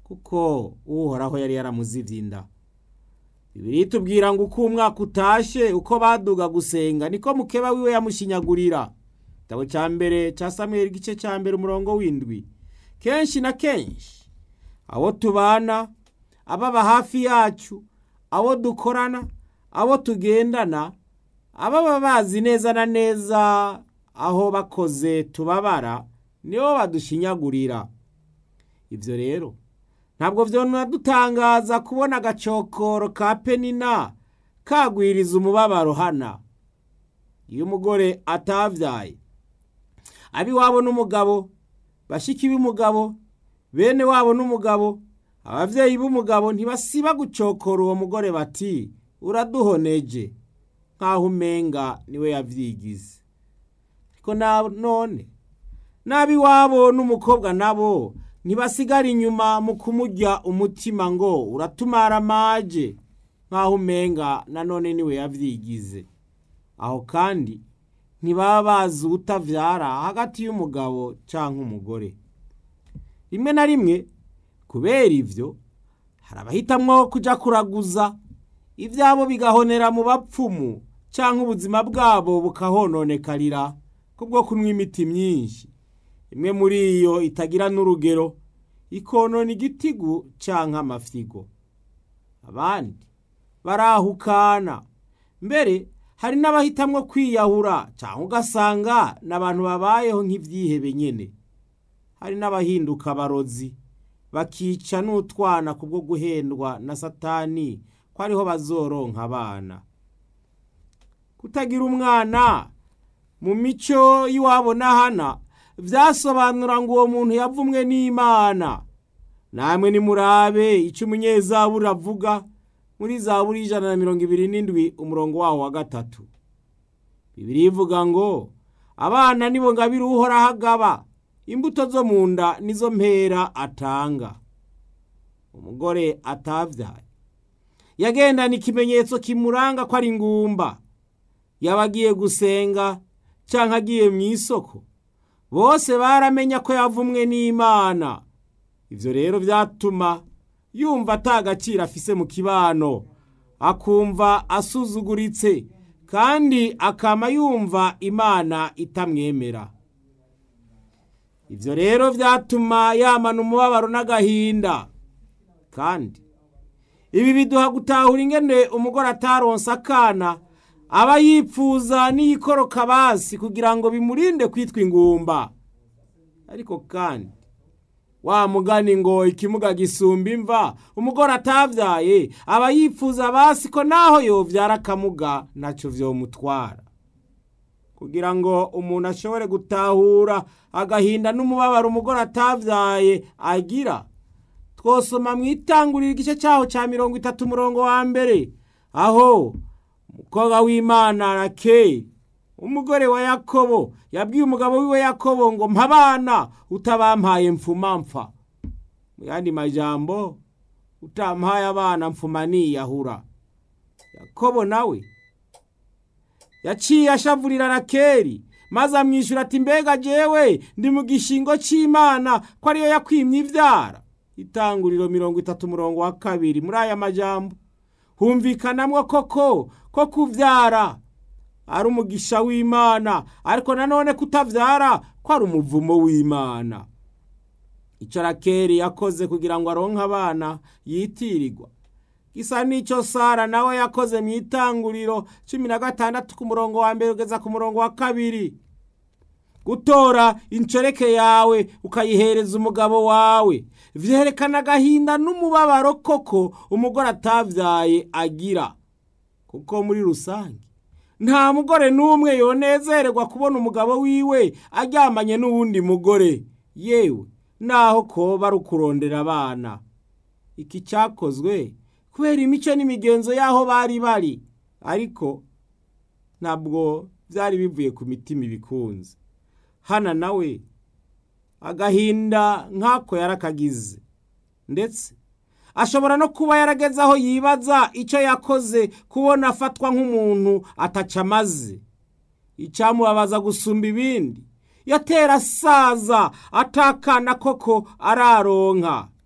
kuko uhoraho yari yaramuzivye inda bibiri tubwira ngo uko umwaka utashe uko baduga gusenga niko mukeba wiwe yamushinyagurira igitabo cya mbere cya samweli igice cya mbere umurongo w'indwi kenshi na kenshi abo tubana ababa hafi yacu abo dukorana abo tugendana ababa bazi neza na neza aho bakoze tubabara nibo badushinyagurira ibyo rero ntabwo dutangaza kubona agacokoro ka penina kagwiriza umubabaro hana iyo umugore atavyaye abiwabo n'umugabo bashiki b'umugabo bene wabo n'umugabo abavyeyi b'umugabo ntibasiba gucokora uwo mugore bati uraduhoneje nk'aho umenga niwe yavyigize ariko none n'abiwabo n'umukobwa nabo ntibasigara inyuma mu kumurya umutima ngo uratumara amaje nk'aho umenga nanone niwe yavyigize aho kandi ntibaba bazi utavyara hagati y'umugabo canke umugore rimwe na rimwe kubera ivyo hari abahitamwo kuja kuraguza ivyabo bigahonera mu bapfumu canke ubuzima bwabo bukahononekarira kubwo kunywa imiti myinshi imwe muri iyo itagira n'urugero ikonona igitigu canke amafyigo abandi barahukana mbere hari n'abahitamwo kwiyahura canke ugasanga n'abantu babayeho nk'ivyihebe nyene hari n'abahinduka abarozi bakica n'utwana kubwo guhendwa na satani ko ariho bazoronka abana kutagira umwana mu mico y'iwabo n'ahana vyasobanura ngo uwo muntu yavumwe n'imana namwe nimurabe ico umunyezaburi avuga muri zaburi ijana na mirongo ibiri n'indwi umurongo wawo wa gatatu bibiri ivuga ngo abana nibo ngabire uhoraho agaba imbuto zo mu nda nizo mpera atanga umugore atavyaye yagendana ikimenyetso kimuranga ko ari ingumba yaba agiye gusenga canke agiye mu isoko bose baramenya ko yavumwe n'imana ivyo rero vyatuma yumva ata gaciro afise mu kibano akumva asuzuguritse kandi akama yumva imana itamwemera ivyo rero vyatuma yamana umubabaro n'agahinda kandi ibi biduha gutahura ingene umugore ataronse akana aba yipfuza n'iyikoroka basi kugira ngo bimurinde kwitwa ingumba ariko kandi wa mugani ngo ikimuga gisumba imva umugore atavyaye aba yipfuza basi ko naho yovyara akamuga ntaco vyomutwara kugira ngo umuntu ashobore gutahura agahinda n'umubabaro umugore atavyaye agira twosoma mu itanguriro igice cyaho cya mirongo itatu umurongo wa mbere aho umukobwa w'imana rakeli umugore wa yakobo yabwiye umugabo wiwe yakobo ngo mpabana utabampaye mfuma mpfa mu yandi majambo utampaye abana mfuma niyahura yakobo nawe yaciye ashavurira rakeli maze amwishyura ati mbega jewe ndi mu gishingo cy'imana ko ariyo yakwimye ibyara itanguriro mirongo itatu umurongo wa kabiri muri aya majambo humvikanamwo koko ko kuvyara ari umugisha w'imana ariko nanone kutavyara ko ari umuvumo w'imana ico rakeri yakoze kugira ngo aronke abana yitirirwa gisa n'ico sara nawe yakoze mu itanguriro cumi na gatandatu ku murongo wa mbere ugeza ku murongo wa kabiri gutora incoreke yawe ukayihereza umugabo wawe vyerekana agahinda n'umubabaro koko umugore atavyaye agira kuko muri rusange nta mugore n'umwe yonezererwa kubona umugabo wiwe aryamanye n'uwundi mugore yewe naho koba ari ukurondera abana iki cyakozwe kubera imico n'imigenzo y'aho bari bari ariko ntabwo byari bivuye ku mitima ibikunze hana nawe agahinda nk'ako yarakagize ndetse ashobora no kuba yarageze aho yibaza icyo yakoze kubona afatwa nk'umuntu ataca amaze icyamubabaza gusumba ibindi yatera asaza atakana koko araronka